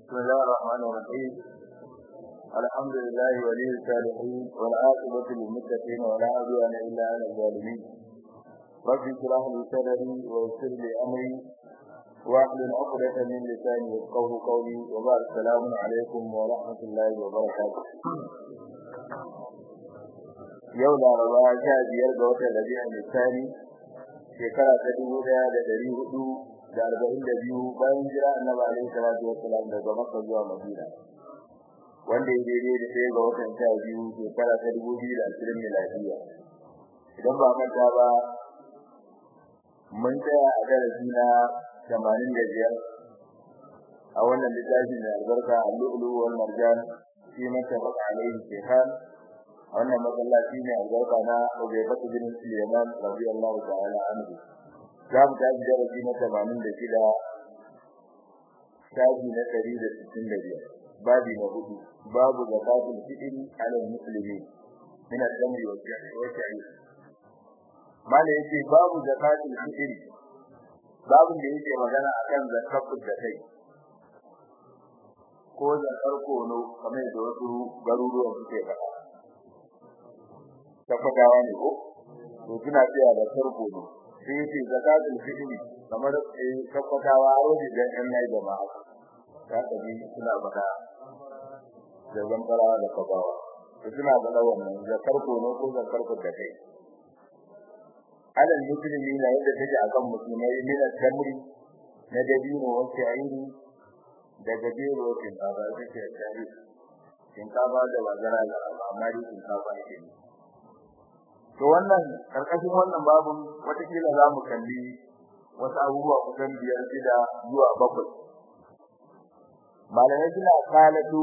بسم الله الرحمن الرحيم الحمد لله ولي الصالحين والعاقبة للمتقين ولا عدوان إلا على الظالمين رب اشرح لي صدري ويسر لي أمري واحلل عقدة من لساني يفقهوا قولي وبعد السلام عليكم ورحمة الله وبركاته yau laraba sha biyar ga watan rabi'ul thani shekara ta dubu daya da dari hudu da arba'in da biyu bayan jira annabi alaihi salatu wassalam daga makka zuwa madina wanda ya daidai da ɗaya ga watan sha biyu shekara ta dubu biyu da ashirin miladiya idan ba manta ba mun tsaya a darasi na tamanin da biyar a wannan littafi mai albarka al-lu'lu wal marjan fi mattafaqa alaihi shaykhan a wannan masallaci ne albarka na Ubaydatu bin Sulaiman radiyallahu ta'ala anhu za mu tafi darasi na 86 shafi na 165 babi na hudu babu zakatul fitr ala muslimin min al-tamri wa al-sha'ir mala yake babu zakatul fitr babu da yake magana akan zakatul da kai ko zakar kono kamar da wasu garuruwan suke faɗa tabbatawa ne ko to kina tsaya da farko ne sai yace zakatul fitri kamar eh tabbatawa a wajen da ɗan nayi jama'a ya kaji suna bada da zambara da kabawa to suna bada wannan zakar ko ne ko zakar ko da kai alal muslimi na yadda take akan musulmai min al-tamri na dabino wa sha'iri da gajero kin ba da take sha'iri kin ka ba da wazara amma dai kin ka ba shi to wannan karkashin wannan babun watakila za mu kalli wasu abubuwa kusan biyar shida zuwa bakwai malamai suna kalatu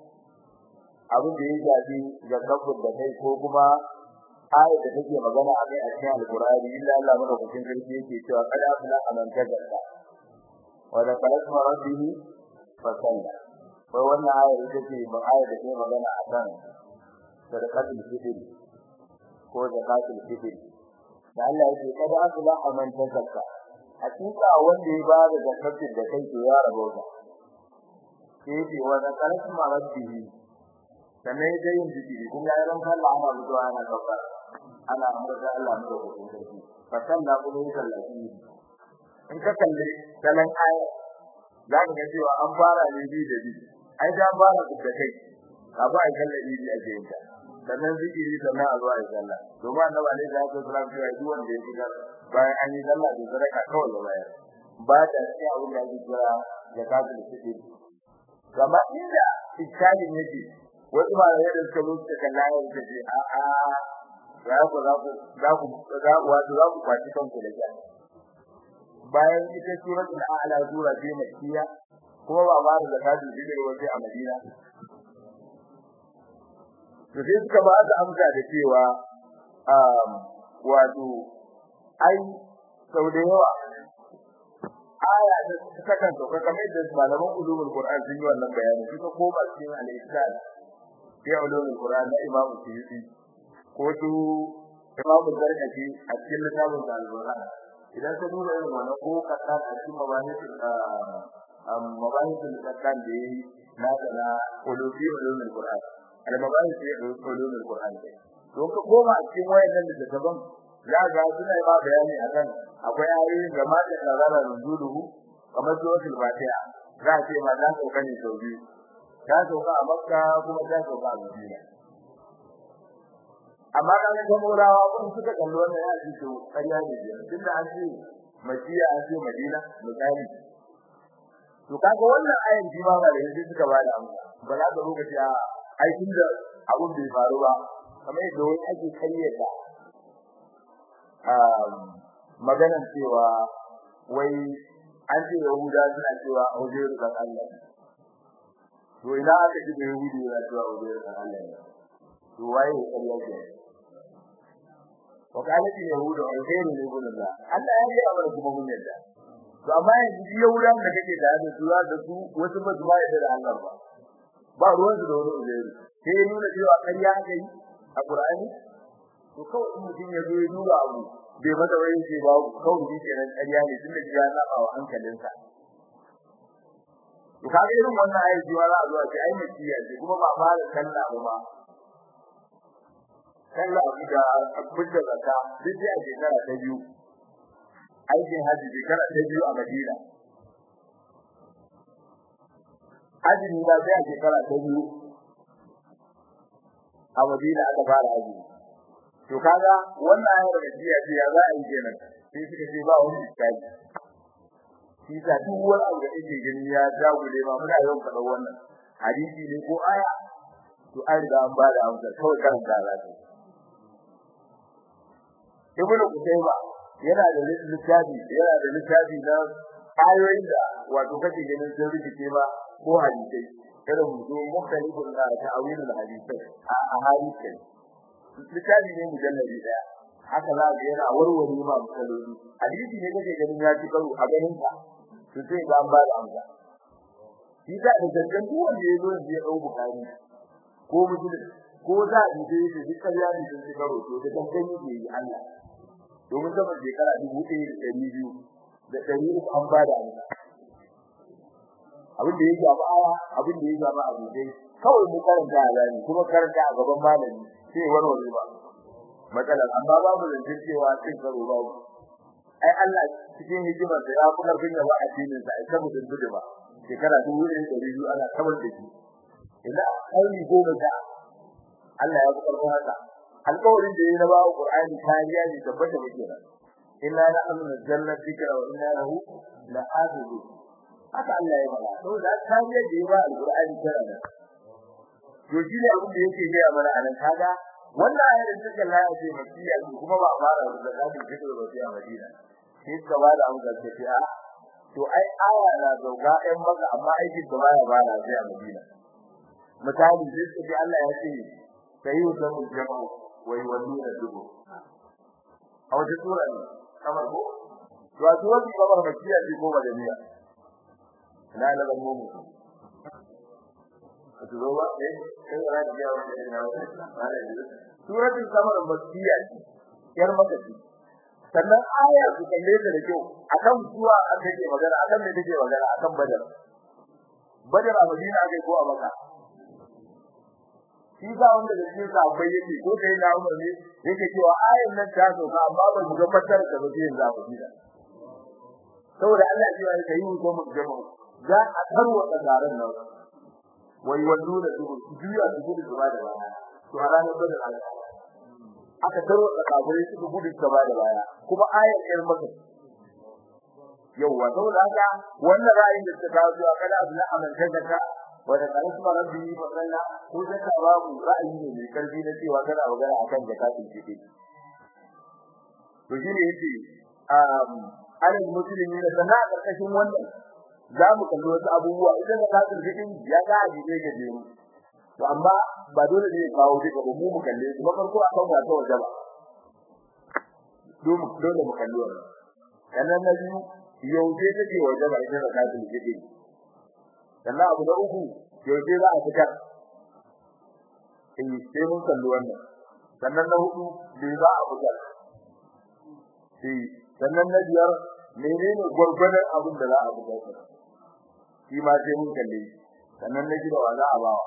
abin da ya shafi zakafin da kai ko kuma ayat da take magana a kai a cikin alkurani illa Allah madaukakin sarki yake cewa kada afla aman tagadda wa da kalasma rabbihi fa salla ko wannan ayat ita ce ba ayat da take magana akan sadaqatul fitr ko zakatul fitr da Allah yake kada aflaha man tazakka hakika wanda ya ba da zakatul da kai to ya rabo ka sai ce wa zakaratu ma rabbihi sannan ya yin zikiri kuma ya ran Allah ana zuwa ana kafar ana amurka Allah mu da kuma sarki fa sanna kuma ya sallaci in ka kalle salan aya za ka ga cewa an fara ne bi da bi ai da fara da kai abu ai kalle bi a jinka sannan zikiri sannan a zuwa ya sallah domin annabi alaihi salatu wasallam ya yi wanda ya shiga bayan an yi sallah da sadaka kawai da bayar ba da sai abin da yake kira zakatul fitr kama inda iskali yake wasu ba da yadda suka musu da kallon ya ce a a ya ku za ku za ku za ku wato za ku kwaci kanku da ja bayan ita suratul a'la sura ce makkiya kuma ba ma da zakatul fitr wace a madina to sai suka ba da amsa da cewa um wato ai sau da yawa aya da suka kan sauka kamar da malaman ulumul qur'an sun yi wannan bayani suka koma cikin al-ihsan fi ulumul qur'an da imam suyuti ko su imam zarkaci a cikin littafin al-qur'an idan ka duba irin wannan ko ka ta cikin mabahisul mabahisul qur'an da yi na da ulumul qur'an al-mabahis fi ulumul qur'an don ka koma cikin wayannan da daban za ga suna ba bayani akan akwai ayoyin da ma da nazara nuzuluhu kamar suratul fatiha za a ce ma za ka kani sau biyu ta sauka a makka kuma ta sauka a madina amma kan ga murawa kun suka kalli wannan ya ce to ƙarya ne tunda an ce madina an ce madina misali to kaga wannan ayan ji ma ba da yanzu suka ba da amsa ba za ka lokaci a aikin da abun bai faru ba kamar yadda wani ake kayyata maganan cewa wai an ce yahuda suna cewa hujjar da Allah to ina aka ji da yahudi yana cewa hujjar da Allah to waye ya kariya ke wakalati yahuda hujjar ne gurin Allah Allah ya yi amana kuma mun yadda to amma yanzu yahuda da kake da da su da su wasu ba su ba da Allah ba ba ruwan su da wani hujjar sai nuna cewa kariya aka yi a Qur'ani to kawai in mutum ya zo ya duba abu bai mata wani ce ba kawai shi kenan ƙarya ne tunda ya saba wa hankalinsa to kaga irin wannan ayi ji wala zuwa ce ai makiya ce kuma ba fara sallah ba ba sallah da abin da zaka duk a shekara ta biyu aikin haji shekara ta biyu a Madina haji ne ba sai a shekara ta biyu a Madina aka fara haji to kaga wannan ayar da jiya ce ya za a yi kenan sai suka ce ba wani iskali shi sa duk wani abu da yake gani ya jagule ma muna yawan faɗa wannan hadisi ne ko aya to an riga an ba da amsa kawai kan da za ta Ibn Qutayba yana da littafi yana da littafi na ayoyin da wato kake ganin sun rikice ba ko hadisai irin mutum mukhtalifun da ta'awilul hadisai a hadisai littafi ne mujalladi daya haka za ga yana warware ma matsaloli hadisi ne kake ganin ya ci karo a ganin ka to sai ga an ba da amsa shi da da dangan duk wanda ya zo ya dau bukari ko muslim ko da inda yake duk kariya ne sun ci karo to da dangan yake yi Allah domin zama shekara dubu ɗaya da ɗari biyu da ɗari uku an ba da amsa abin da ya gaba aya abin da ya gaba abu dai kawai mu karanta a zani kuma karanta a gaban malami sai warware ba matsalar amma babu zancen cewa cin karo babu ai Allah cikin hikimar da ya kuma bin ba a cikin sa ai saboda dudu ba shekara dubu ɗaya da ɗari biyu ana kamar da shi idan kai goma ta Allah ya kuma haka alƙawarin da yayi na bawo Qur'ani kariya ne tabbata muke nan inna nahnu nazzalna dhikra wa inna lahu lahafizun haka Allah ya faɗa to da kariya da yayi ba Al-Qur'ani tana da to shi ne abin da yake ga mana anan kaga wannan ayar da take Allah ya ce masiya kuma ba fara da zakatul fitr ba sai a Madina shi ka ba da amsa ce a to ai aya na zauga ɗan maka amma aikin da baya ba na sai a Madina misali sai Allah ya ce sai yau da jama'a wai walluna dubu a wata sura ne kamar ko to a sura ce kamar makiya ce ko madaniya na la ban mu to zo ba eh sai ra ji ya wani na wani suratul kamar makiya ce yar maka ce sannan aya su kalle ta da kyau akan zuwa an take magana akan me take magana akan badar badar a madina kai ko a maka shi ga wanda da shi sa bai yake ko kai na umar ne yake cewa ayin nan ta so ka amma ba mu ga fatar da ba zai za ku gida saboda Allah ya yi kai ko mu jama'a za a tarwa da garan nan wai wallu da su juya su gudu gaba da baya to a ranar badar Allah aka tarwa da kafirai su gudu gaba da baya kuma ayar ɗin maka yauwa saboda haka wannan ra'ayin da suka kawo zuwa kada abu na amanta da ka wanda kan kuma rabbi fa kalla ko da ka babu ra'ayi ne mai karfi na cewa kana magana akan zakatul fitr to shine yace um alal muslimi da sana karkashin wannan za mu kalli wasu abubuwa idan zakatul fitr ya ga a jide ga jeru to amma ba dole ne kawo duka ba mu mu kalle su farko akan wata waje ba dole mu kalli wannan sannan na biyu yau sai take waje ba ita zakatul fitr sannan abu da uku yaushe za a fitar eh sai mun kalli wannan sannan na hudu bai za a fitar eh sannan na biyar menene gurgurdan abin da za a fitar shi ma sai mun kalle sannan na gida wa za a bawa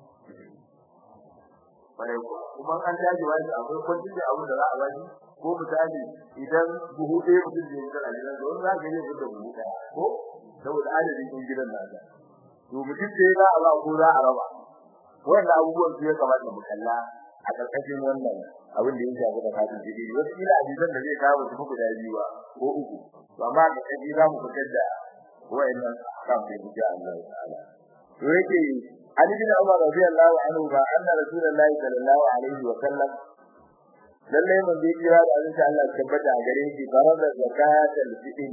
kuma an daji wani akwai kwanci da abin da za a bashi ko misali idan buhu ɗaya mutum zai fitar a gidan da wani za ka yi fitar buhu ɗaya ko saboda adadin gidan nasa to mutum sai za a ba ko za a raba wannan abubuwan su ya kamata mu kalla a karkashin wannan abin da ya shafi da kafin jiri wasu ila hadisan da zai kawo su guda biyu ba ko uku to amma da kaji za mu fitar da wayannan kafin da Allah ta'ala to yake Ali bin Umar radiyallahu anhu ba anna Rasulullahi sallallahu alaihi wa sallam lalle mun bi kira da Allah Allah tabbata a gare shi farada zakatul fitr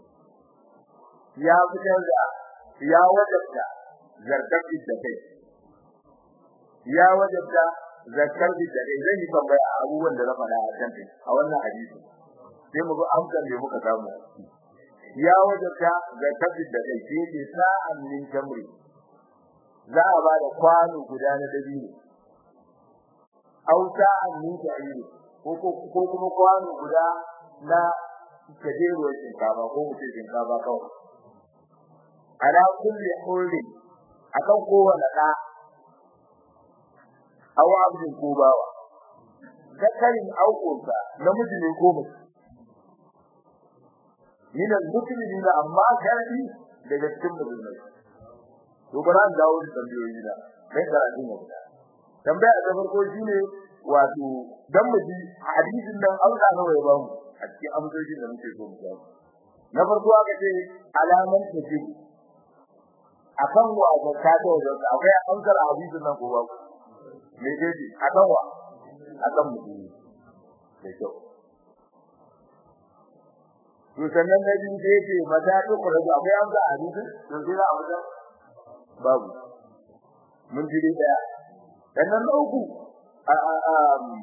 ya fitar da ya wajabta zarkar da kai ya wajabta zakar da kai zan yi tambaya abubuwan da na faɗa a kan a wannan hadisi sai mu ga amsar da muka samu ya wajabta zakar da kai sai ce sa'an min tamri za a ba da kwano guda na dabino au sa'an min ta'iri ko ko kuma kwano guda na kajeruwar shinkafa ko mutum shinkafa kawai ala kulli hurri akan kowane da aw abdin ko bawa zakarin aukunsa namiji ne ko mace min al-muslimina amma gadi daga cikin musulmai to bara an dawo da tambayoyi da kai karatu ne tambaya ta farko shine wato dan muji hadisin nan an ga nawa ya ba mu a cikin amsoshin da muke so mu ga na farko aka ce alaman tafi akan wa ga ta da wajen akwai amsar hadisin nan ko ba me ce akan wa akan mutum da kyau to sannan na biyu da yake mata ta kura da akwai amsa a hadisin to sai za a wajen babu mun ji daya sannan na uku a a a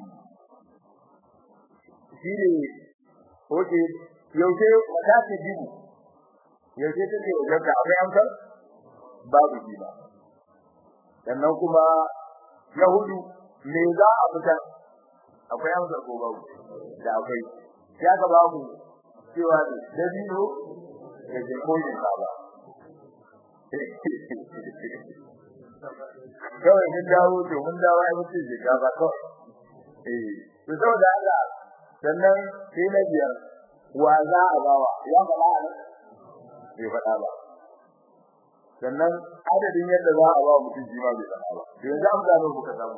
shi ne oke yaushe mata ta jibu yaushe ta ce wajen ka akwai amsar babu shi ba sannan kuma na hudu me za a fitar akwai amsar ko babu da akwai ya ka babu cewa da dabino da jirgin ba kawai mun dawo to mun dawo ai mutum shiga ba kawai eh to saboda Allah sannan sai na biyar wa za a bawa ya faɗa ne bai faɗa ba sannan adadin yadda za a ba mutum shi ma bai faɗa ba to yanzu an gano kuka samu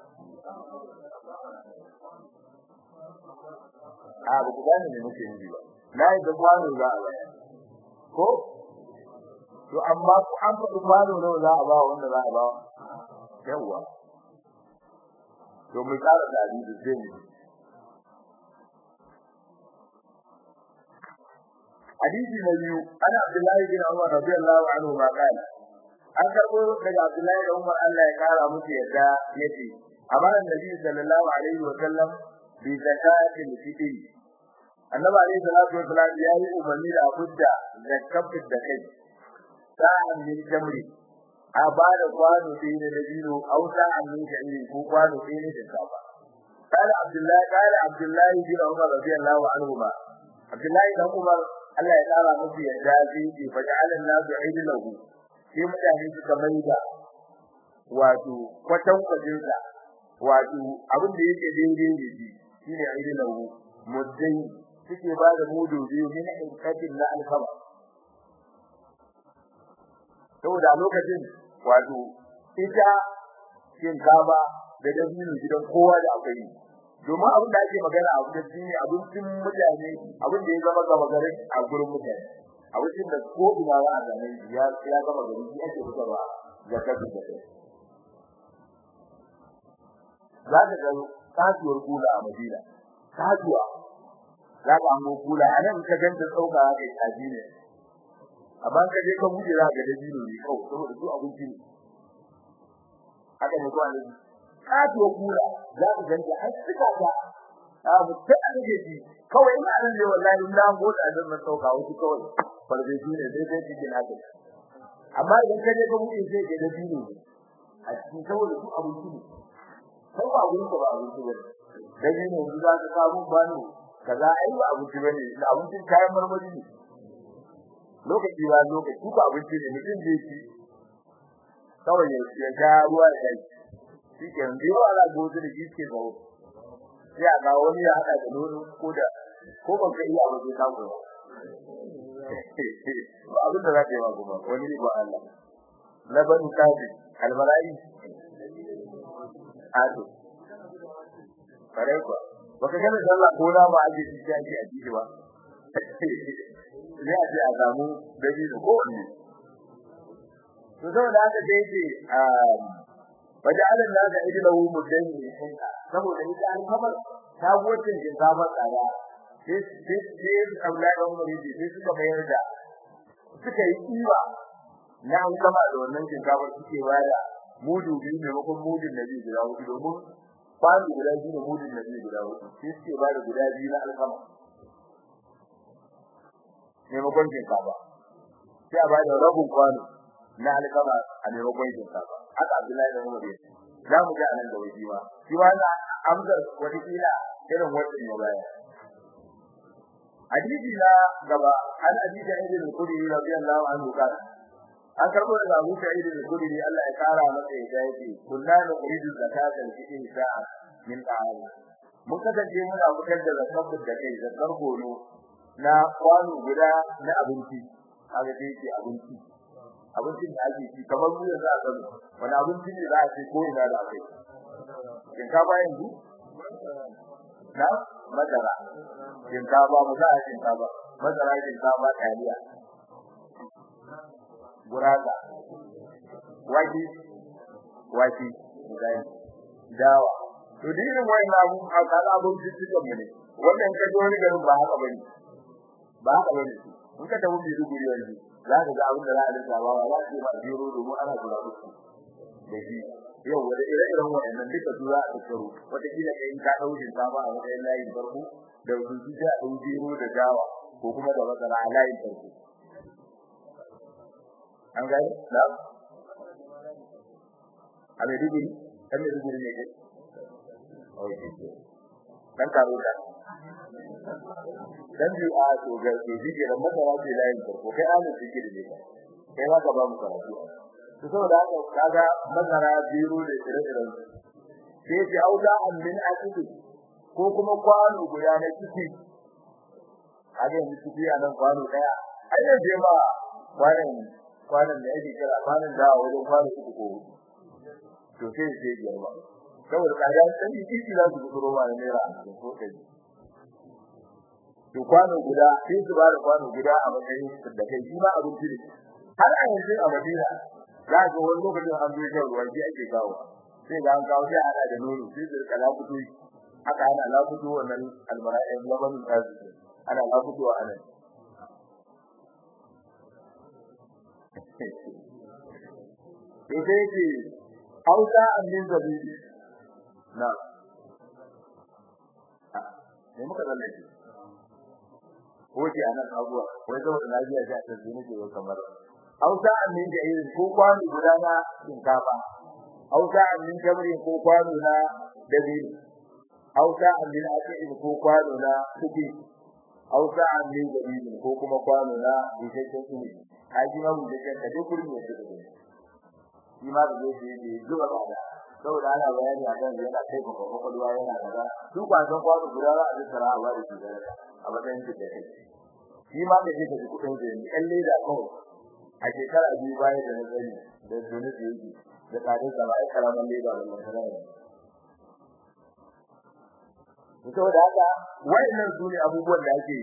a ba ku gane me muke yi ba na yi da kwano za a bayar ko to amma ku an faɗi kwano nawa za a ba wanda za a ba yawa to mu tsara da hadisi sai mu hadisi na biyu ana Abdullahi bin Umar radiyallahu anhu ma kana an karbo daga Abdullahi bin Umar Allah ya kara musu yadda yace amara Nabi sallallahu alaihi wa sallam bi zakatil fitr annabi alaihi salatu wasallam ya yi umarni da abudda zakatul da kai sa'an min jamri a ba da kwano ɗaya na dabino au sa'an min sha'iri ko kwano ɗaya na shinkafa قال عبد الله قال عبد الله بن عمر رضي الله عنهما عبد الله بن عمر Allah ya tsara musu yadda zai ce fa ja'alan nasu aidilahu sai mutane suka maida wato kwatan kwajin sa wato abin da yake daidai ne shi shine aidilahu muddai suke ba da mudu biyu min inqatin na alkama saboda lokacin wato ita shinkafa da dabino gidan kowa da akwai domin abin da ake magana a wajen shine abincin mutane abin da ya zama gaba gari a gurin mutane abincin da ko ina za a zame ya ya gama gari shi ake fitarwa ga kasu da kai za ka ga kasuwar kula a Madina kasuwa za ka hango kula a nan ka ganta tsauka kai kaji ne amma ka je ka buɗe za ka ga dabino ne kawai saboda su abinci ne haka ne ko an katuwa kula za ku ganta har suka ta abu ta ake ji kawai ina nan ne wallahi in na goda da na sauka wuce kawai farbeji ne sai sai cikin haka amma idan ka je ka buɗe sai ka da dino a cikin saboda su abinci ne sai ba gurin ba abinci bane dan ne yanzu za ka samu bani kaza ai ba abinci bane da abincin kayan marmari ne lokaci ba lokaci ba abinci ne mutum zai ci kawai ya ga ruwa da kai shi ke yanzu yau ana gozu da shi ke zawo sai a ga wani ya haɗa da nono ko da ko ban ka iya ba sai ka ko ba abin da za ka yi ba kuma wani ba Allah laban kafi almalai ado kare ko baka gane sallah ko na ba aje shi ake a jiki ba sai a ce a samu dalili ko wani to saboda haka sai ce وجعل الناس عجله مدين حنكا saboda ita an kamar sabuwacin shinkafar tsada sai sai sai Abdullahi da Umar yace sai suka bayar da suka yi kiwa na an kama da wannan shinkafar suke bada mudu biyu ne makon mudun nabi guda hudu domin kwano guda biyu ne mudun nabi guda hudu sai suke bada guda biyu na alkama ne makon shinkafa sai a bada rabin kwano na alkama a maimakon shinkafa haka Abdullahi da Umar yake za mu ga anan da wani ba shi ma na amsar wata kila irin wannan ya baya hadisi na gaba an hadisi ibn al-Qudri radiyallahu anhu kana an karbo da Abu Sa'id al-Khudri Allah ya kara masa ya yake kunna nuridu zakata al-fitr sa'a min ta'am mun kasance muna fitar da zakar da kai zakar gono na kwano guda na abinci kaga dai yake abinci abincin da ake ci kamar mu yanzu a gano wani abinci ne za a ce ko ina da akai shinkafa yanzu na madara shinkafa mu za a shinkafa madara shinkafa taliya guraza waki waki gani dawa to dinin wai na mu a kala abun cikin mu ne wannan ka ji wani garin ba haka bane ba haka bane in ka tafi Maiduguri yanzu za ka ga abin da za a rinka ba za ka ba biro domin ana kula da su da shi yau wanda ire-iren waɗannan duka su za a tattaro wata kila kai in ka ɗaukin ta ba a matsayin layin farko da wasu sai a ɗau biro da dawa ko kuma da masara a layin farko an gani na a Maiduguri ɗan Maiduguri ne kai dan karo da dan biyu a to ga ke jige da masara ce layin farko kai an jige da ne kai ba ka ba mu karatu to saboda haka kaga masara biro da ire-iren sai ce auda an min akidi ko kuma kwano guda na ciki a ga yanzu ciki a nan kwano daya ai ne je ba kwanan kwanan da yake kira kwanan da wajen kwano uku ko hudu to sai sai biyar ba saboda kaga san ciki za su gudu ma ne ra ko kai to kwano guda sai su ba da kwano guda a matsayin da kai shi ma abinci ne har a yanzu a Madina za ga wani lokacin an zo shan ruwan ji ake kawo sai ga an kawo sai ana da nono sai su rika lafuto haka ana lafuto wannan almara'in labanin tazu ana lafuto a nan to sai ce hausa amin zabibi na ne muka zalle shi Oke anan abuwa wai saboda lafiya ta tsaye ne ke kamar Hausa amin da irin ko kwano guda na shinkafa Hausa amin jamri ko kwano na dabino Hausa amin akin ko kwano na kuki Hausa amin dabino ko kuma kwano na bishakken kuni haji ma mun da ka duk gurin da kake shi ma da zai yi zuwa ba saboda ana bayani akan yana kai ko kokolwa yana kaza duk kwanon kwano guda za a tsara a bari shi a matsayin da kai shi ma da yake da kudin da ni kalle da kawai a shekara biyu bayan da na sani da dole da yake da tsadin sa ba ai karaman leda da masara ne to da haka wayannan su ne abubuwan da ake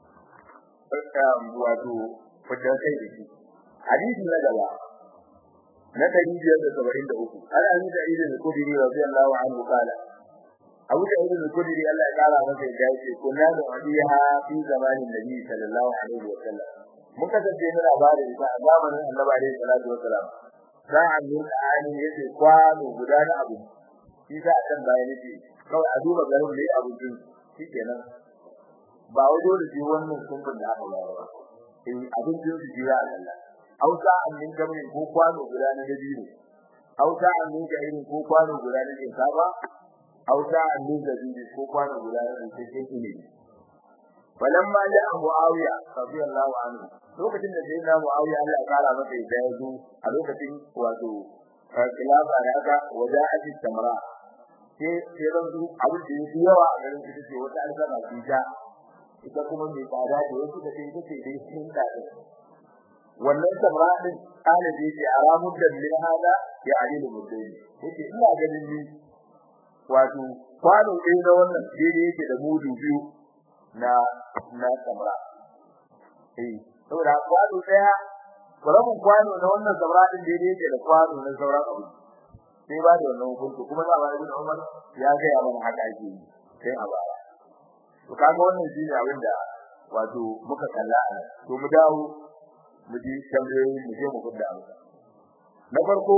wato fitar kai da shi hadisi na gaba na dari biyar da saba'in da uku ana yi da idan da kudiri radiyallahu anhu kala Abu da Ibn Kudri Allah ya kara masa ya ce kunna da wadiha fi zamanin Nabi sallallahu alaihi wa sallam mun kasance muna labarin sa a zamanin Annabi alaihi salatu wa salam sa'an min ani yace kwano guda na abu shi sa kan bayan yace kawai a duba garin da abu din shikenan ba wajo da shi wannan sunan da aka bayar ba in abin din su jira Allah ausa an min gamin ko kwano guda na dabino ausa an min gamin ko kwano guda na shinkafa auta annin zabibi ko kwana guda da cikin ilimi falamma ja muawiya radiyallahu anhu lokacin da sai na muawiya Allah ya kara masa ya yazo a lokacin wato khilafa da aka waja'ati samra sai sai ran su abin da yake yawa a garin ita ce wata alƙama ta ita kuma mai tsada da wasu da kai take dai sun da wannan samra din kana da yake aramun da min hada ya alilu mudai yake ina ganin ni wato kwano ɗaya na wannan daidai yake da mudu biyu na na samra eh saboda kwano ɗaya karamin kwano na wannan samra din daidai yake da kwano na sauran abu sai ba da wannan hukunci kuma za a bayar da Umar ya ga ya mana haka ake yi sai a baya to kaga wannan shine abin da wato muka kalla a to mu dawo mu ji tambayoyi mu je mu gudda amsa na farko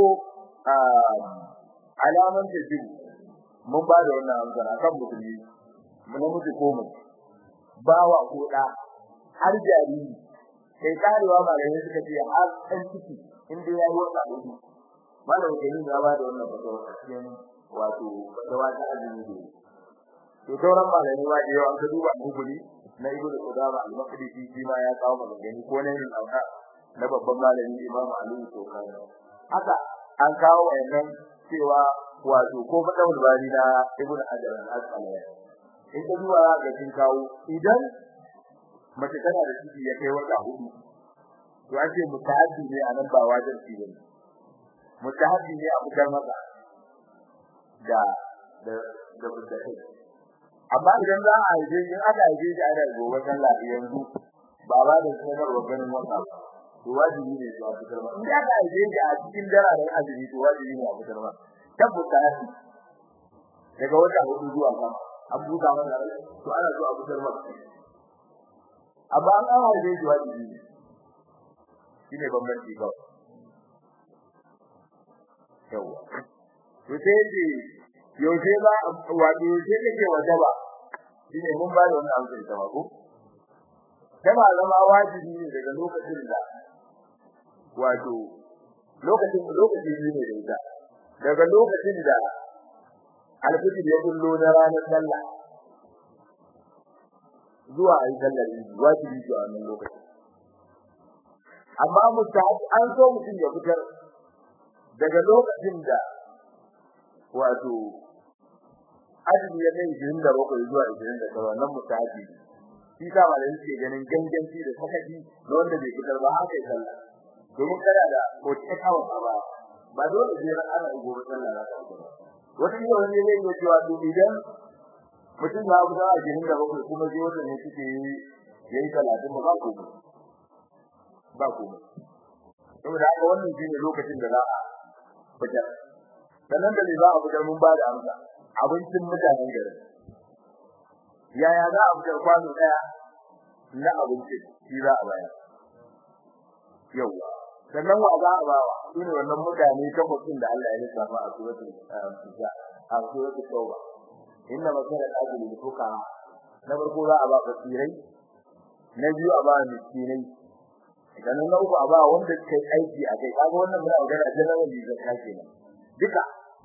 alaman da jibu mun ba da wannan amsa akan musulmi mun namiji ko mu bawa ko da har jariri kai karewa malamai suka ce har ɗan ciki in dai yayi wata hudu malamin kenan ya ba da wannan fatawa cikin wato fatawa ta azumi ne to sauran malamai ma da yawa an ka duba guguli na ibnu qudama al-maqdisi shi ma ya kawo magana ko ne min auka na babban malami Imam Ali Sokani haka an kawo wayannan cewa wato ko fadawul bari na Ibn Hajar al-Asqalani in ka zuwa ga kin kawo idan mace tana da ciki ya kai wata hudu to an ce mutahabbi ne a nan ba wajibi ba ne mutahabbi ne a fitar masa da da da mutahabbi amma idan za a yi in aka yi shi ana gobe sallah yanzu ba ba da sanarwa ganin wata to wajibi ne a fitar masa in aka yi shi a cikin dararen azumi to wajibi ne a fitar masa tabbata haka daga wata hudu zuwa sama an buga mana rai to ana so a fitar masa amma an an haɗe shi wajibi ne shine bambanci kawai yawa to sai ji yaushe ba wato yaushe kake wajaba shine mun ba da wannan amsar ta ba ko tana zama wajibi ne daga lokacin da wato lokacin lokaci ne da ita daga lokacin da alfijir ya kullo na ranar sallah zuwa ayi sallar wajibi ce a wannan lokacin amma mustahab an so mutum ya fitar daga lokacin da wato azumi ya kai 27 zuwa 29 wannan mustahabi shi ka ba da yake ganin ganganci da sakaci da wanda bai fitar ba haka ya sallah domin kada da ko ta kawo ba ba dole sai ran ana gobe sallah za ta ba wata ne wani ne ya cewa to idan mutum ya fita a 27 kuma sai wanda ne suke yi yayi 30 ba ko ba komai saboda haka wannan shine lokacin da za a fitar sannan da za a fitar mun ba da amsa abincin mutanen garin yaya za a fitar kwano daya na abinci shi za a bayar yawa sannan wa za a bawa shine wannan mutane takwasin da Allah ya lissafa a suratul Fatiha a suratul Tauba inna masalan ajli lil fuqara na farko za a ba fasirai na biyu a ba miskinai idan na uku a ba wanda kai aiki a kai kaga wannan muna magana general zakka kenan duka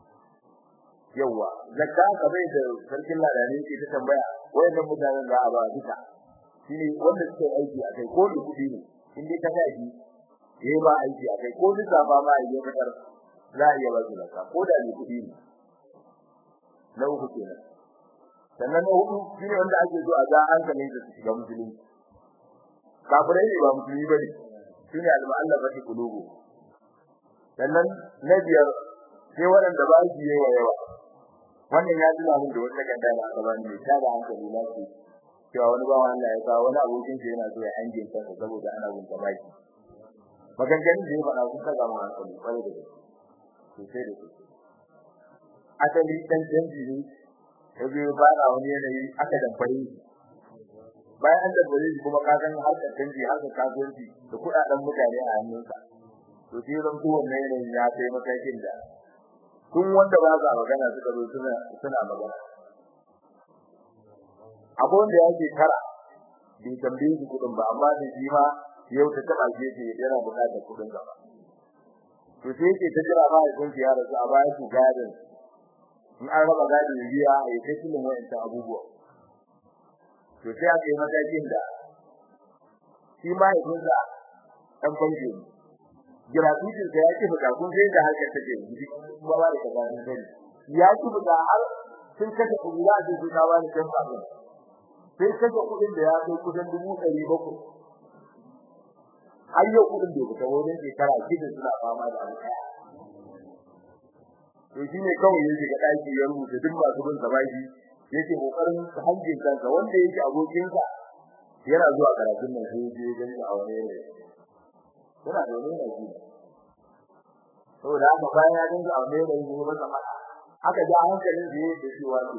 yawa zakka ka bai da sarkin ladani ke ta tambaya wayannan mutanen da a ba duka shine wanda suke aiki a kai ko da kudi ne in dai ka tafi yayi ba aiki a kai ko duka ba ma yayi fitar za a iya ba su zakka ko da ne kudi ne na uku kenan sannan na hudu shine wanda ake so a ga hankalin da su shiga musulunci kafirai ne ba musulmi bane shine al-mu'allafati qulubu sannan na biyar sai waɗanda ba su yi yawa wannan ya tuna min da wata ganda da aka bani ta da hankali na ce cewa wani bawa Allah ya kawo wani abokin shi yana so ya hange kansa saboda ana gunta baki maganganun da ya faɗa sun kaga mu hankali kwarai da gaske sosai da sosai asali dan canji ne ya biyo fara wani yanayi aka damfare shi bayan an dabbare shi kuma ka san harkar canji harkar kasuwanci da kuɗaɗen mutane a hannunsa to sai zan to wannan yanayin ya kai matakin da kun wanda ba za magana suka zo suna suna magana abu wanda yake kara bai tambaye shi kuɗin ba amma da shi ma yau ta taba shi yake yana buƙatar kuɗin gaba to sai yake ta jira ba ya kun ya rasu a bayan su gadin in an raba gadin biya ya kai cikin wa'anta abubuwa to sai aka yi matakin da shi ma ya kunsa dan banki ne gratuity da yake fita kun sai da harkar take yi kuma ba da kaza ne sai ya ki fita har sun kace kuɗi da su ta wani kan ba sai kace kuɗin da ya kai kusan 700 har yau kuɗin da fita wajen shekara shida suna fama da alƙaya to shine kawai yake ga daki ya rubuta duk masu bin sabaji yake kokarin hanjin kansa wanda yake abokinsa yana zuwa karatun nan sai je gani a wani ne yana da wani ne saboda haka bayan ya dinga a wani ne ne ba sama aka ji hankalin da yake cewa to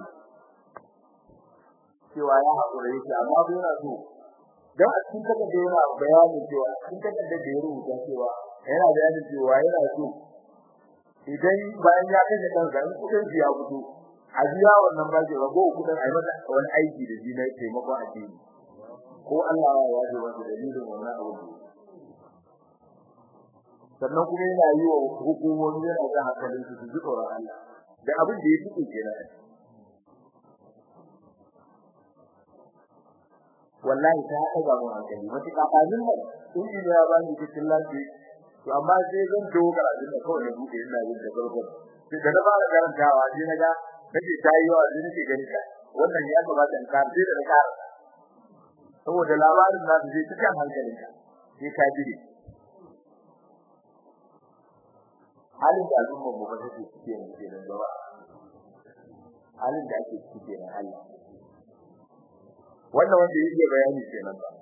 cewa ya hakura yake amma bai yana so dan a cikin kada da yana bayani cewa cikin kada da ya rubuta cewa yana bayani cewa yana so idan bayan ya kashe kansa in kudin ya fito a biya wannan bashi rago kudin ai masa wani aiki da shi na taimakon addini ko Allah ya yaje masa dalilin wannan abu sannan kuma yana yi wa hukumomi yana ga hankalin su ji tsoron Allah da abin da ya fito kenan wallahi ta haka ga mu hankali matuƙa kafin nan injiniya ya bani cikin lafiya to amma sai zan to karatu da kawai na buɗe ina yin da farko sai da na fara karantawa sai na ga nake tayi yawa sai nake gani ka wannan ya kamata in kar sai da na kar saboda labarin na zai cikin hankalinka sai ka jire halin da al'umma mu ba take cike ne kenan gaba halin da ake cike ne Allah wannan wanda yake bayani kenan ba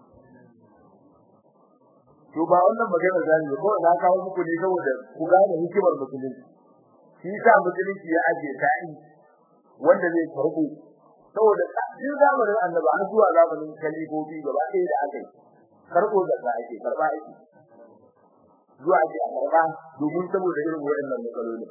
to ba wannan magana zani ba ko na kawo muku ne saboda ku gane hikimar musulunci shi sa musulunci ya aje ta'i wanda zai karbu saboda cikin zamanin annabi har zuwa zamanin kalifofi gaba ɗaya da aka yi karbo da ake karba ake zuwa ji a karba domin saboda irin waɗannan matsaloli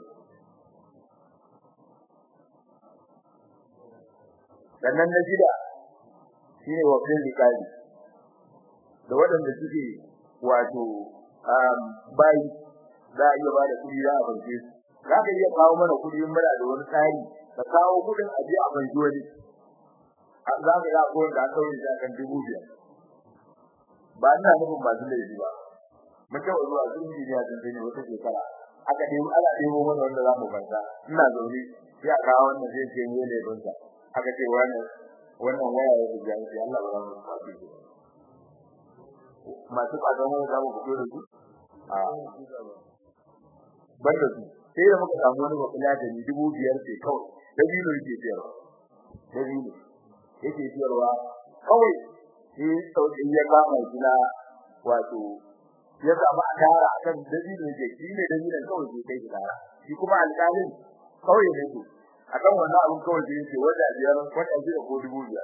sannan na shida shine wakil likali da waɗanda suke wato bayi za a iya ba da kuɗi za a banke su za ka iya kawo mana kuɗi muna da wani tsari ka kawo kuɗin a je a banki wani za ka ga ko da aka yi da kan dubu biyar ba ina nufin masu laifi ba mun taɓa zuwa sun ji ne a tantance wata shekara aka ɗebo ana ɗebo mana wanda za mu banta ina zaune sai a kawo wannan zai ce ne laifinsa aka ce wannan wannan waya ya buga shi Allah ba za mu faɗi masu fadon wani za mu fito da su a banda su sai da muka samu wani wakila da ni dubu biyar ce kawai da biyu yake siyarwa da biyu yake siyarwa kawai shi sauƙin ya kama gina wato ya samu a tara akan da biyu yake shi ne da biyu kawai ke kai tara shi kuma alƙalin kawai ne su akan wannan abun kawai da yake wanda biyar wanda biyar ko dubu biyar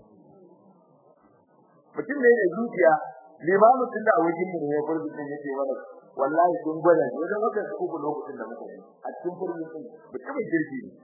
mutum ne da zuciya limamu tun da wajen mu ne gurbin din yake mana wallahi sun gwada ne wajen haka su ku lokacin da muka yi a cikin gurbin din mutumin kirki ne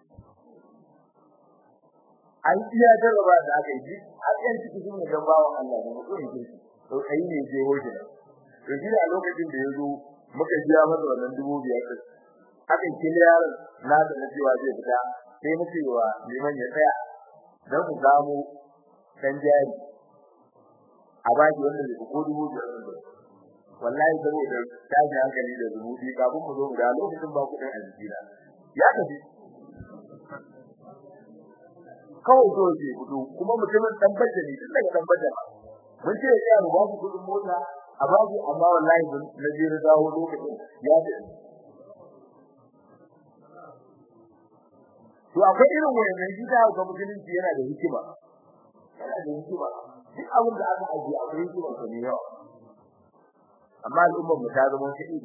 an iya jarraba da aka yi har yan ciki sun ne bawan Allah ne mutumin kirki to kai ne je hoje to shi a lokacin da yazo muka biya masa wannan dubu biyar din aka kila yaron na da na cewa zai fita sai na cewa liman ya tsaya dan ku samu kan jari a baki wanda zai ko dubu biyar din wallahi saboda tashi hankali da zunubi kafin mu zo mu da lokacin ba ku dan aljira ya tafi kawai zo je gudu kuma mutumin dan bajja ne tun daga dan bajja mun ce ya mu ba ku kudin mota a babu amma wallahi na je da dawo lokacin ya tafi to akwai irin wannan gida ga musulunci yana da hikima yana da hikima duk abin da aka ajiye akwai hikima ta ne yawa amma al'ummar mu ta zama kidi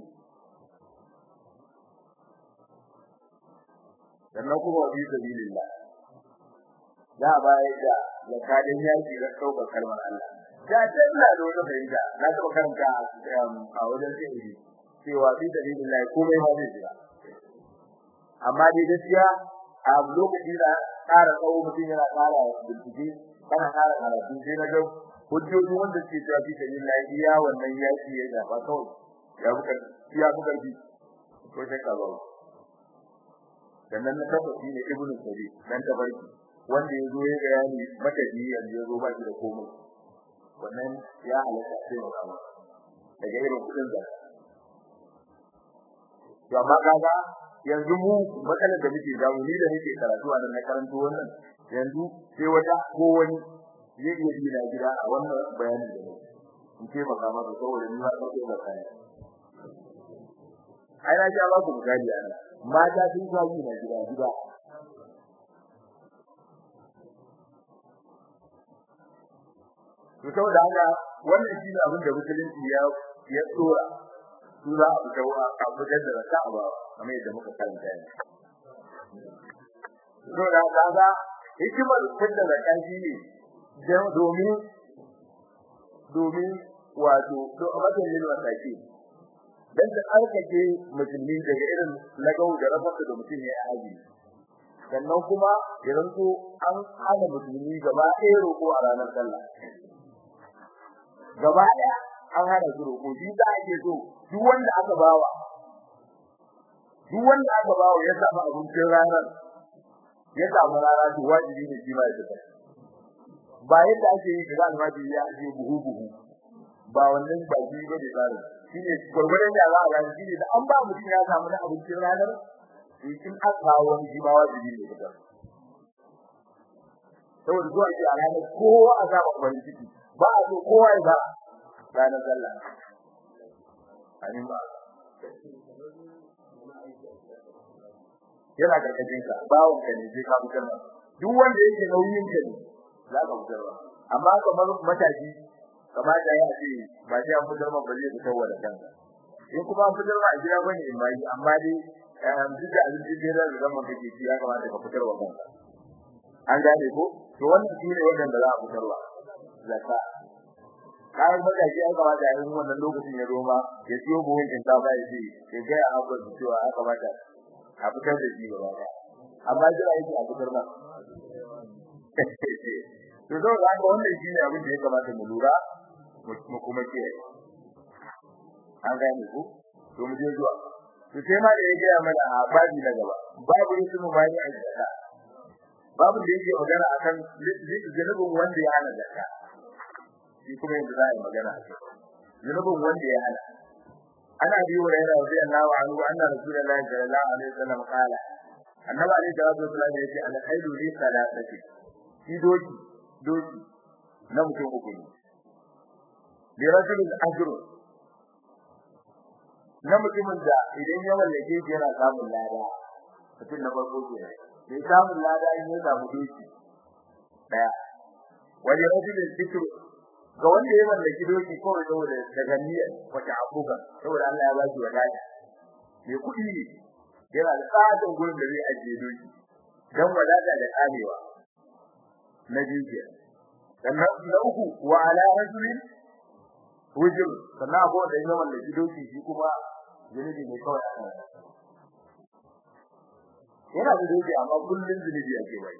sannan kuma bi sabilillah za a bayar da zakadin yaki da saukar kalmar Allah da ce ina da wata fahimta na taɓa karanta a wajen sai cewa bi sabilillah komai ma zai jira amma dai gaskiya a lokaci da ƙara tsawo mutum yana ƙara bincike kana ƙara karatu sai na ga hujjoji wanda suke cewa fi sabilillah iya wannan yaki ya shafa kawai ya buka ya buka bi ko sai ka bawo sannan na tabbata ne ibnu sabi dan tabarki wanda ya zo ya ga yani mataji yanzu ya zo ba shi da komai wannan ya halatta sai mu kama daga irin kudin da to amma kaga yanzu mu matsalar da muke da mu ni da nake karatu a nan na karanto wannan yanzu sai wata ko wani zai iya bi na gida a wannan bayani da ne in ce maka maka saboda ni ba sai ba kai ai na ja ba ku misali ana mata sun ga yi na gida gida to saboda haka wannan shi ne abin da musulunci ya ya tsora su za a fita a fitar da raka ba kamar yadda muka karanta yanzu to da kaga hikimar fitar da raka shi ne domin domin wato to abin yin wasaki dan da arkake musulmi daga irin lagau da rafa da mutum ya aji sannan kuma idan ko an hana musulmi gaba ɗaya roƙo a ranar sallah gaba ɗaya an hana su roƙo shi da ake so duk wanda aka bawa duk wanda aka bawa ya samu abincin ranar ya samu rana to wajibi ne shi ma ya tafi ba yadda ake yi da almajiri ya ake buhu buhu ba wannan ba shi ba da tsari shine gurgurdan da za a gani shine da an ba mutum ya samu na abincin ranar in aka kawo wani shi ba wajibi ne fitar saboda zuwa shi a ranar kowa a zaba farin ciki ba a so kowa ya ba ranar sallah amin ba yana karkashin ka bawon ka ne sai ka fitar ba duk wanda yake nauyin ka ne za ka fitar ba amma kamar matashi kamar da ya ce ba sai an fitar ba zai fitar wa da kanka in kuma an fitar ba a gida bane in bai amma dai duk da abin da da zaman kake ci ya kamata ka fitar wa kanka an gane ko to wannan shine wanda za a fitar wa zakka kayan matashi ya kamata a yi wannan lokacin ya roma ya siyo buhun shinkafa ya ce ya ga a haɓar cewa ya kamata a fitar da shi gaba ɗaya amma jira yake a fitar ba to zo ga wannan shine abin da ya kamata mu lura mu kuma ke an gane ku to mu je zuwa to sai ma da ya gaya mana a babi na gaba babu rusul mubani a zakka babu da yake magana akan zunubin wanda ya hana zakka shi kuma yanzu za a yi magana a kai zunubin wanda ya hana ana bi wa yana radiyallahu anhu anna rasulullahi sallallahu alaihi wasallam qala annabi alaihi salatu wasallam yace al khairu li salatati shi doki doki na mutum uku ne bi rajulin ajru na mutumin da idan ya mallake shi yana samun lada mutum na farko ke ne samun lada in ya samu doki daya wani rajulin fitru ga wanda ya mallaki doki kawai saboda daga niyyar wata abuga saboda Allah ya bashi wadata me kudi ne yana da tsadin gurin da zai ajiye doki dan wadata da kamewa na jijiya sannan na uku wa ala rajulin wujul sannan abu da ya mallaki doki shi kuma zunubi ne kawai a kan yana da doki amma kullun zunubi yake bai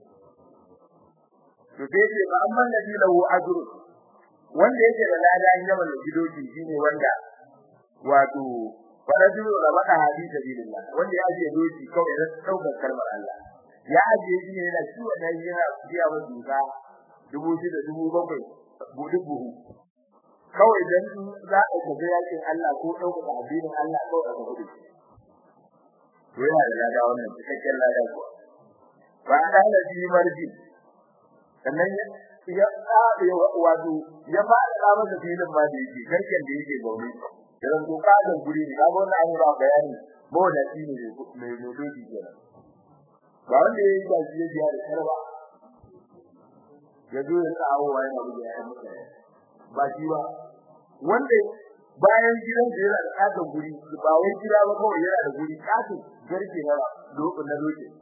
to sai ce ba amman ladhi lahu ajrun wanda yake da lada in yawan gidoki shine wanda wato farajul rabata hadi sabilillah wanda ya je doki kawai da daukar kalmar Allah ya je shi ne yana ciwo da yana biya wa duka dubu shida dubu bakwai budu buhu kawai dan za a tafi yakin Allah ko daukar addinin Allah ko a gudu to yana da lada wannan cikakken lada ko ba da halaji marji sannan ya tsare wato ya fara da masa filin ma da yake garken da yake gauri idan to kadan guri ne kaga wannan an ba bayani ba da shi ne mai dodoji kenan ba wanda yayi da shi ya da karba ya zo ya tsawo wa yana buga ya mutu ba shi ba wanda bayan gidan da yana da kadan guri ba wai gida ba kawai yana da guri kadan garke na lokacin na lokacin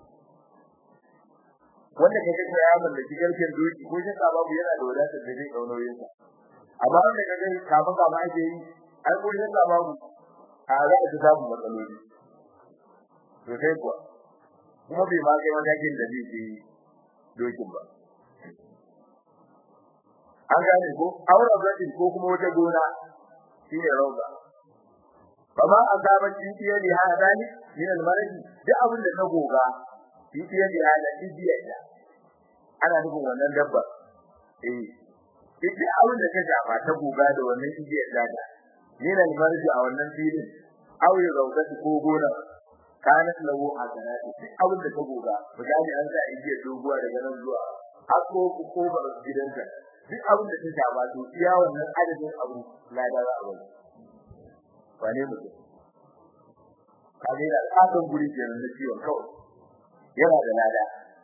wanda kake ga ya mallaki garken doki ko shi babu yana da wadatar da zai kaunoyin sa amma wanda kage kafin kama ake yi ai ko shi babu a za a samu matsaloli to sai kuwa kuma bai ma kai matakin da zai yi dokin ba an gane ko aure gadi ko kuma wata gona shine rauga kama azaban tiye ne ha dani min al-maradi duk abin da na goga tiye ne ha da tiye ana nufin wannan dabba eh ita abin da ta shafa ta goga da wannan igiyar dada ne na marji a wannan filin aure raudati ko gona kana lahu hasanati duk abin da ta goga misali an sa igiyar doguwa daga nan zuwa har ko ko ba gidanta duk abin da ta shafa to iya wannan adadin abu lada za a bari wane mutum kaje da katon guri kenan na ciwon kawai yana da lada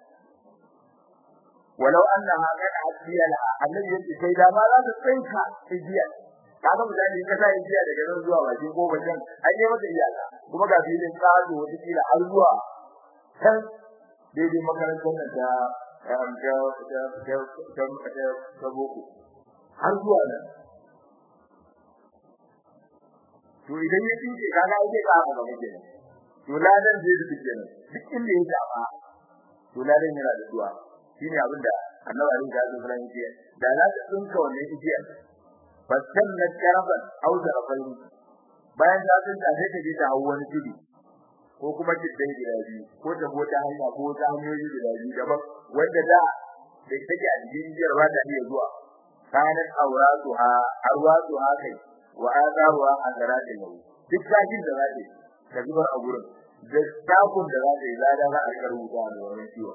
walau annaha qad asiya la annabi yace sai da ma za ta tsinka igiya kaga mutane ka sa igiya daga nan zuwa bakin gobe can ai ne mata iyaka kuma ga filin kazo wata kila har zuwa kan daidai makarantar nan ta ta ta ta ta ta boko har zuwa nan to idan ya tinke kaga ai ka haka gaba kenan to ladan zai duka kenan duk inda ya shafa to ladan yana da zuwa shine abinda annabi Ali da Abu Bakar yake da za ta tsinka wannan igiya fasan na karaban au da rafai bayan ta tsinka sai ta je ta hawo wani tudu ko kuma kiddai gida biyu ko ta bota hanya ko ta hanyoyi gida biyu daban wanda da da take a cikin igiyar ba ta iya zuwa kanat awratuha arwatuha kai wa azaruha azaratin lahu duk sakin da zai ka zubar a gurin da takun da zai lada za a karuta da wannan ciwo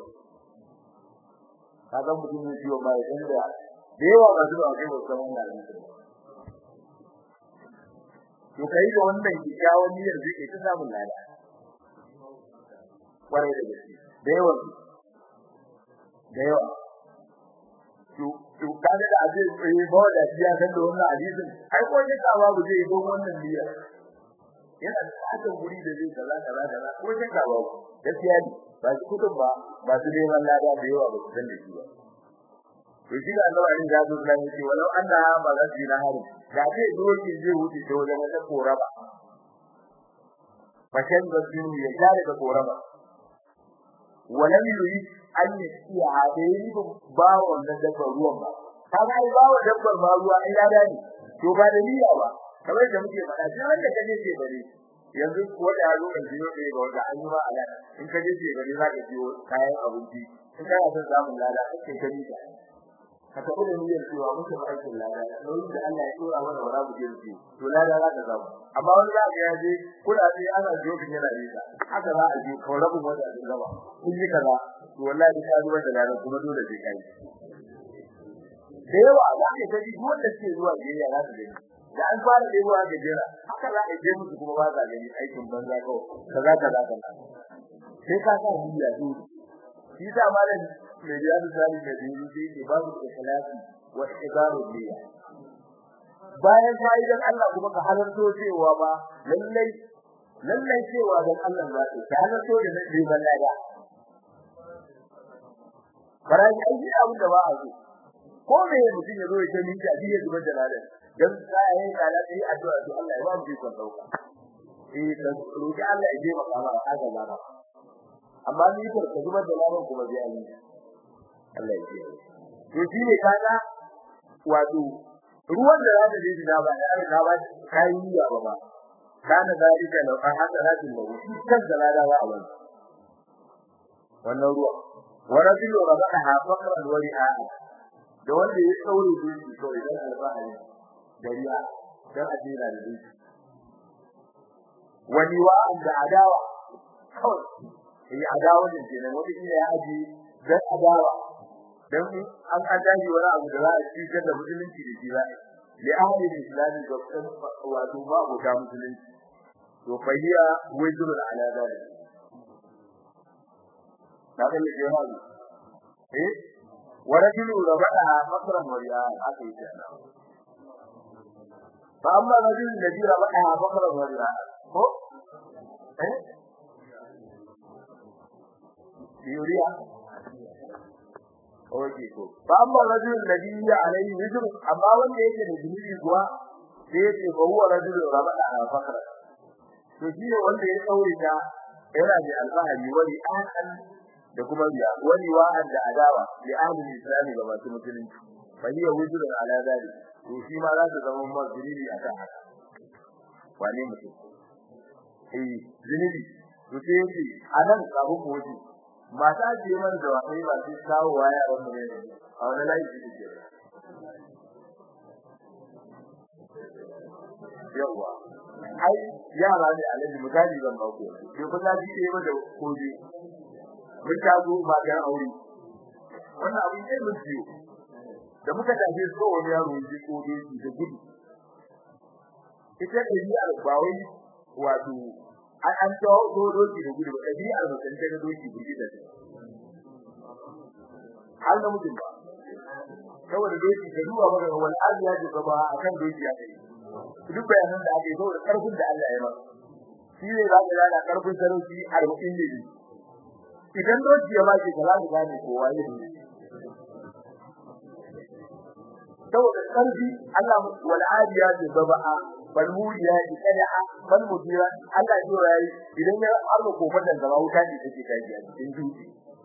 kaga mutum ne ciwo ba idan da da yawa ba zuwa kai wasu wannan hadisi to kai da wannan kikkiawan niyyar zai ta samu lada kwarai da gaske da yawa da yawa to to kaga da abin eh ba da shi ya san da wannan hadisin ai ko ne ka babu zai don wannan niyyar yana da fatan guri da zai kaza kaza kaza ko ne ka babu gaskiya ne ba shi kudin ba ba su neman lada da yawa ba su san da shi ba to shi da Allah in ya zo da yake walau anna ba za su na hari da zai doki zai wuce da wajen wata koraba fashan da su ya jare da koraba walam yurid an yi hadayi ba wannan dabbar ruwan ba kaga ai ba wannan dabbar ma ruwa ai lada ne to ba da niyya ba kamar da muke faɗa duk wanda kaje ce bare yanzu ko da yaro kan jiyo da ga wanda an yi ma ala in kaje ce bare za ka jiyo kayan abinci in kana son samun lada kake gani ka ka tafi da niyyar cewa muke ba aikin lada nauyin da Allah ya dora mana wara mu jirgi to lada za ka samu amma wani za ka yaje kula sai ana jokin yana yi ka haka za a je ko rabin wanda zai gaba kun yi kaza to wallahi ka zuwa da lada kuma dole sai kai da yawa za ka ta ji wanda ke zuwa jiya za ka gani da an fara ɗebowa ga jira haka za a je musu kuma ba za gani aikin banza kawai kaza kaza kaza sai ka sa niyya dole shi sa malam mai biya da tsari da dini sai ke ba su ikhlasi wa ibaru niyya bayan fa'idan Allah kuma ka halarto cewa ba lallai lallai cewa dan Allah za ka halarto da nabi ballada baraji ai abin da ba a so ko me mutum ya zo ya ce min ta biye zuba jalalan dan sai ya kala sai addu'a to Allah ya ba mu ikon dauka eh dan roki Allah ya je maka ba haka ba amma ni ko ka zuba jalalan kuma zai yi Allah ya ce to shi ne kaga wato ruwan da zaka je da ba da ka ba kai ya ba ba kana zalika law an hasaratin lahu kan zalala wa awan wannan ruwa wa rajulu rabata faqran wa ri'a da wanda ya tsaure duki to idan alfahari dariya dan ajira da duki wani wa da adawa kawai yi adawa din kenan wani ne ya aji dan adawa dan an adaji wani abu da za a cikin da musulunci da jira li ahli islami da kan wato ba go ta musulunci to fahiya wajrun ala dalik kaga ne ke hawo eh ورجل ربطها مصرا ورياء haka yake fa amma rajul ladhi rabataha maqra ورياء ko eh yuriya oke ko fa amma rajul ladhi alayhi wizr amma wanda yake da zunubi kuwa sai yake fa huwa rajul rabataha faqra to shi ne wanda ya tsaure ta yana da alfahari wani an da kuma riya wani wa'an da adawa li ahli islami ga masu musulunci fa hiya wujudun ala zalik to shi ma za ta zama mazuni akan haka wane mutum eh zunubi to sai yace anan kabu ko ji mata ce man da wani ba sai kawo waya wannan ne a wani layi ce ke yawa ai yara ne alaji misali zan ba ku sai ku ta ji ne da koji mun ta zo ba ga aure wannan abin ne mun ciyo da muka tafi so wani yaro ji ko doki da gudu ita da ni albawai wato an an to do doki da gudu da ni albasan da doki gudu da hal da mutum ba saboda doki da duwa ba wal aziya ji gaba akan doki ya kai duk bayanan da ake saboda karfin da Allah ya masa shi ne za ka gane karfin sarauci 40 ne idan doki ya baki ka zaku gane kowa ne saboda karfi Allah wal adiya bi baba'a bal muriya bi qada'a bal mudira Allah ya yi idan ya arba kofar da gaba wuta ne take kai a cikin duki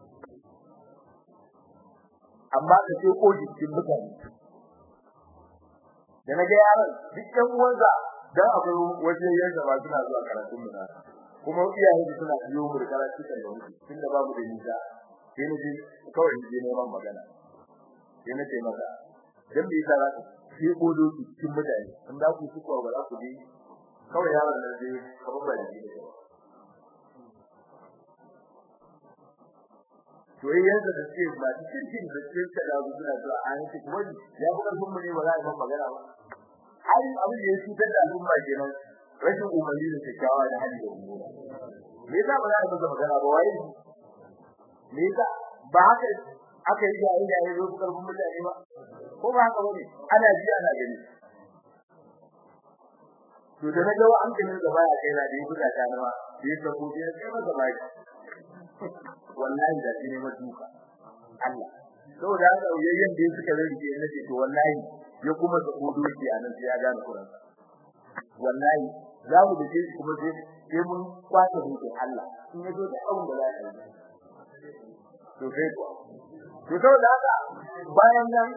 amma ka ce ko jikin mutane da na ga yaran dukkan uwansa dan akwai waje yanda ba suna zuwa karatun mu kuma iyaye da suna biyo mu da karatu kan da muke tunda babu da nisa sai ne kawai ne neman magana sai na ce maka dan me yasa za ku sai kodo su cikin mutane in za ku ci ko ba za ku bi kawai yaron nan dai kamar ba da shi soyayyar da suke ba cikin da suke da suna zuwa an ci kuma ya fi karfin mu ne ba za a yi magana ba ai abin da ya cutar da al'umma kenan rashin umarni da kyakkyawa da hali da umura me yasa ba za a yi magana ba wai me yasa ba haka aka yi jayi jayi zo karfin mutane ba ko ba haka bane ana ji ana gani to da naga wa an gani da baya kai na da yi buga ta nawa da yi sako da kai masa bai wallahi da shi ne maduka Allah saboda haka yayin da suka rage ne ce to wallahi ya kuma da kodoki anan sai ya gane Qur'an wallahi za mu da shi kuma sai sai mun kwace hukuncin Allah in yazo da abun da za a yi to sai ko to saboda haka bayan nan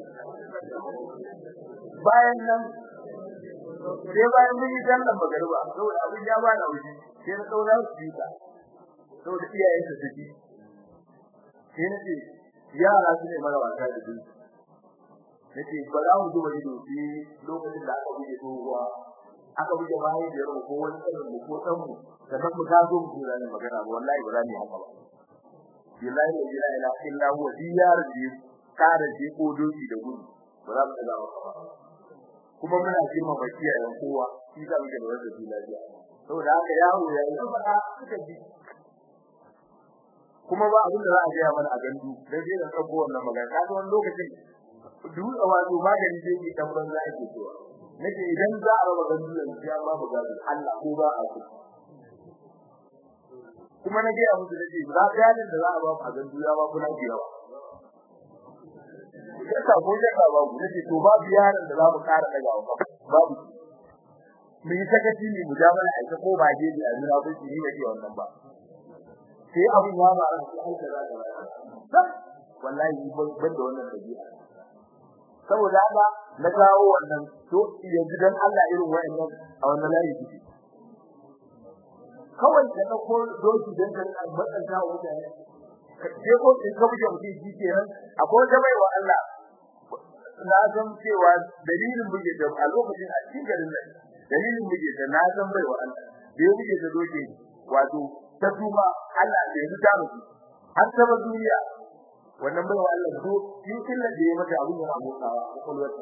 bayan nan sai bayan mun yi sallar magariba saboda abin ya bana wuce sai na daura su yi ta saboda iyayen su suke sai na ce yara su ne mara wasa da su nace ba za mu zuba ido sai lokacin da aka buge tsohuwa aka buge bayan da yaro ko wani tsarin mu ko dan mu sannan mu ta zo mu tura ne magana ba wallahi ba za mu yi haka ba billahi la ilaha illa huwa diyar bi kare ji ko doki da gudu ba za mu tsaya ba kuma muna girma baki a yan kowa shi za mu ga da wannan lafiya saboda haka yaro ya yi fada suka ji kuma ba abin da za a gaya mana a gandu dan sai da tsabbo wannan magana kaga wani lokacin dutse wato magani zai yi dan banza ake cewa nake idan za a raba gandu da ya ba mu gado Allah ko ba a ku kuma na gaya musu nake za bayanin da za a ba a gandu ya ba ku na biyawa yasa ko da ka ba ku nake to ba biyanin da za mu kara daga ba babu mu yi sakaci ne mu ja mana aika ko ba je a zura ko shi ne ke wannan ba sai abun ya ba ran sai aika za ka wallahi ban da wannan dabi'a saboda haka na kawo wannan to yanzu dan Allah irin wayannan a wannan layi kike kawai da na ko doki dan kan matsan ta wuta ne sai ko in ka buje mutum shi kenan akwai wata mai wa Allah na san cewa dalilin buge da a lokacin a cikin garin nan dalilin buge da na san bai wa Allah da ya buge da doki wato ta tuba Allah da ya ta mutu har ta duniya wannan bai wa Allah so shi illa da ya mata abin yana motsawa a kwalwarta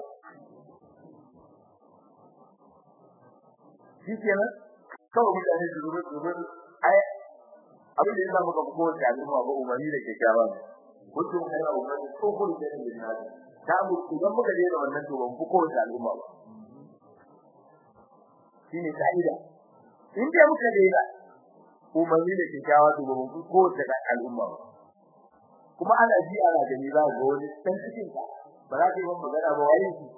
shi kenan kawai mutane su zuru zuru ai abin da ya samu ka ko da al'umma ba umarni da kyakkyawa mutum kai a umarni ko ko da ne na ta mu idan muka je da wannan to ban fi ko da al'umma ba shine kaida in dai muka je da umarni da kyakkyawa to ban fi ko da al'umma ba kuma ana ji ana gani za ga wani dan cikin ka ba za ka yi magana ba wai shi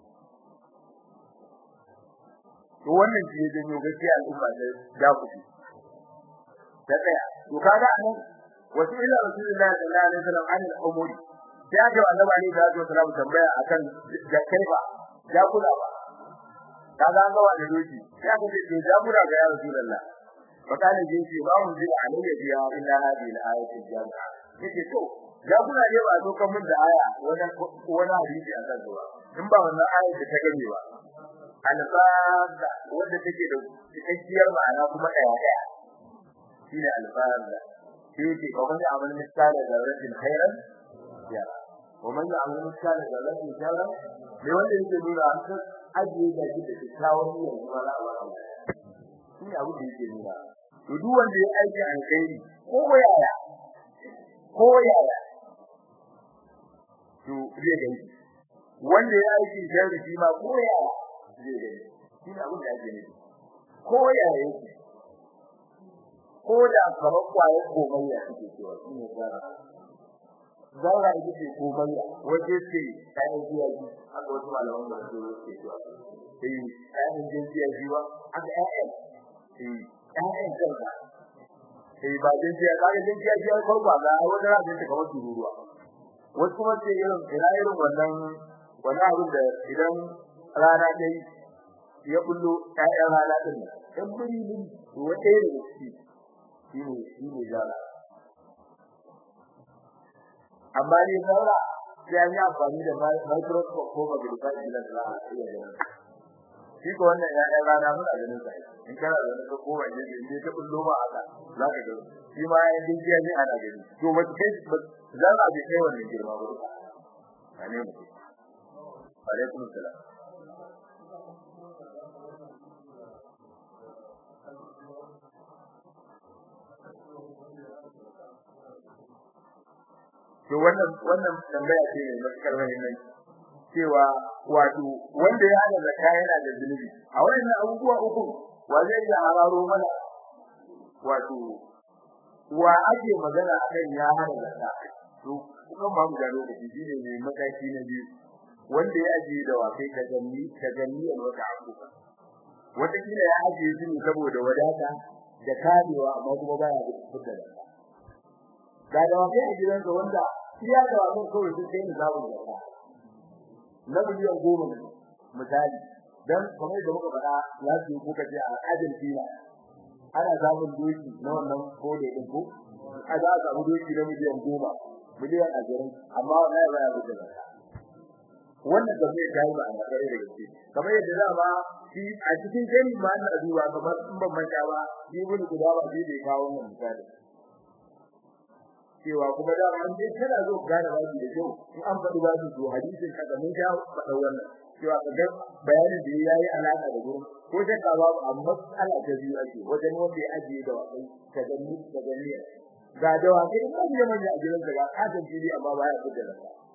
to wannan shi ya janyo gaskiya al'umma da da ku da tsaya to kaga anan wasu ila rasulullahi sallallahu alaihi wasallam an al-umuri sai aka wa annabi alaihi salatu wasallam tambaya akan da kaifa ya kula ba kaga an gawa da doki sai aka ce to ya kula ga ya rasulullah fakale je ce ba mun jira alayya biya illa hadhihi al-ayatu jami'a yake to ya kula ne ba zo kan mun da aya wannan wani hadisi a kan zuwa in ba wannan aya da ta gane ba alfada wanda take da cikakkiyar ma'ana kuma daya daya shine alfada shi yake ko man amal misala da rajin khairan ya ko man amal misala da rajin sharran me wanda yake nuna an san ajiye da shi da kyakkyawan niyyar kuma za a ba shi ne abu da yake nuna to duk wanda ya aiki alkhairi ko yaya ko yaya to zai gani wanda ya aiki sharri shi ma ko yaya zai gani shi ne abin da ake nufi ko yaya yake ko da kamar kwaye komayya suke cewa shi ne zara zara ita ce komayya wace ce kayan jiya ji haka wasu malaman da su ke cewa eh kayan jiya ji ba haka ƴaƴan eh ƴaƴan kanka eh ba jin jiya kaga jin jiya ji ko ba ga wata ran ta kamar tururuwa wasu kuma ce irin ina irin wannan wannan abin da idan rana ta yi ya bullo ƴaƴan rana din ɗan buri ne wata irin shi shine shine zara amma ne zara sai an yi amfani da microscope ko magnifier glass za a iya ganin shi ko wannan ya ɗan rana muna ganin sa in kana da wani ko wani ne ne ta bullo ma haka za ka gani shi ma ya yi jiya ne ana gani to ba kai za a bi kai wannan girma ba ba ne mu alaikum salam to wannan wannan tambaya ce mai matukar muhimmanci cewa wato wanda ya hada zakka yana da zunubi a wannan abubuwa uku wa zai iya hararo mana wato wa ake magana akan ya hada zakka to kuma ba mu da lokaci shine ne mataki na biyu wanda ya ajiye da wakai ka ganni ka ganni wata akuka wata kila ya ajiye shi ne saboda wadata da karewa amma kuma baya da fitar da ga da wakai a gidansa wanda iya da wakai kawai sun kai ni zabu zakka na miliyan goma ne misali dan kamar da muka faɗa ya ce kuka ce a Argentina ana samun doki na wannan kode din ko a za a samu doki na miliyan goma miliyan ashirin amma wallahi ba ya buɗe ba wannan da zai kai ba a kare da gaske kamar yadda za ma shi a cikin gani ma na duba kamar in ban manta ba shi bin guda ba shi bai kawo wannan misali cewa kuma da an dai kana zo gane ba da kyau in an faɗi ba su hadisin kaga mun ja faɗa wannan cewa kaga bayanin da yayi alaka da gurin ko da ka ba amma Allah ta biyu ake wajen wanda ya ajiye da wakai ta gani ta gani ga da wakai in an yi manya a gidan daga kasan fili amma ba ya fita da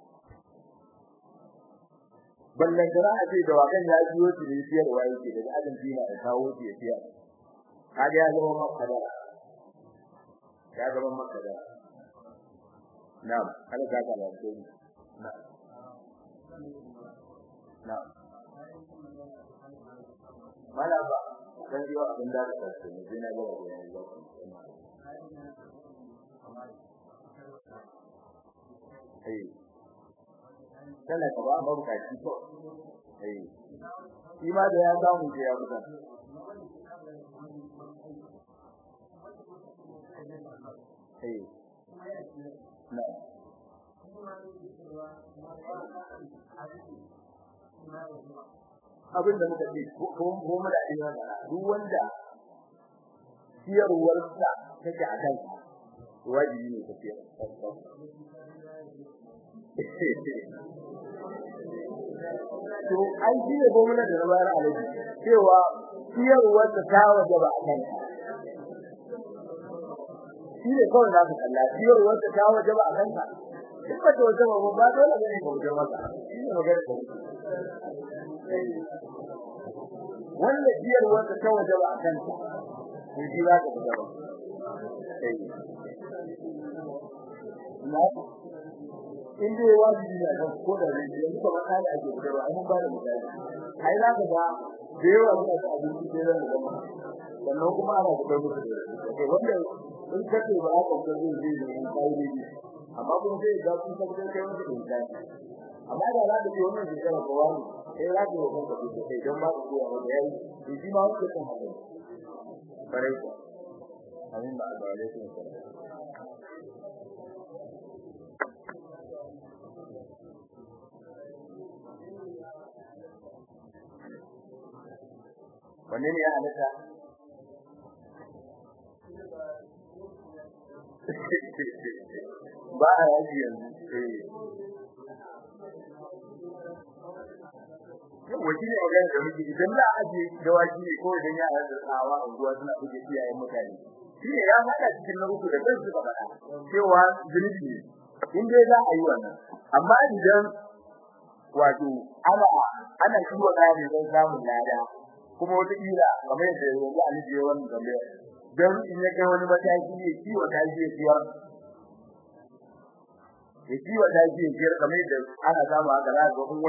ballan da a ce da wakan ya biyo shi ne siyarwa yake daga Argentina da kawo shi ya siyar kaga ya zama makada ya zama makada na'am ana ka ka lafiya na'am na'am mala ba dan biyo abin da ka ce ne dina ga wani ba eh kana ka ba ba ka ci ko eh shi ma da ya samu ke ya buga eh na abin da muka ce ko ko mu da ina da duk wanda ciyarwar sa take a kan wajibi ne ka ciyar to an ji ne gwamnati da rabar alaji cewa ciyarwar ta ta waje ba a kan shi ne kawai za ka kalla ciyarwar ta ta waje ba a kan ka in ba ta waje ba ba dole ne ka waje maka shi ne magana da wanda ciyarwar ta ta waje ba a kan ka to shi za ka fita ba in dai wajibi ne kan ko da ne yanzu ba maka da ake da ba mun ba da misali ai za ka ga da yawa muna da abinci da ran da kuma sannan kuma ana da musu da wanda in kace ba aka ga zai zai ne kai ne amma kun sai ga kun tabbatar kai wani da misali amma da za ka ce wannan da kana ko wani sai za ka yi kanka da kai don ba ku kowa da yayi to shi ma wanda kan haka bare ku amin ba da alaikum salam wanne ne ya halitta ba a yaji yanzu wajen ne magana da muke idan za a ajiye dawaki ne ko idan ya haɗa tsawa a unguwa suna buge iyayen mutane shi ne ya faɗa cikin na uku da kan suka faɗa cewa zunubi ne in dai za a yi wannan amma idan wato ana ana kiwo ɗaya ne don samun lada kuma wata kila kamar yadda yanzu an je wannan gambe dan in ya kai wani mataki ne kiwo ta je ciyar ya kiwo ta je ciyar kamar yadda ana samu haka za ga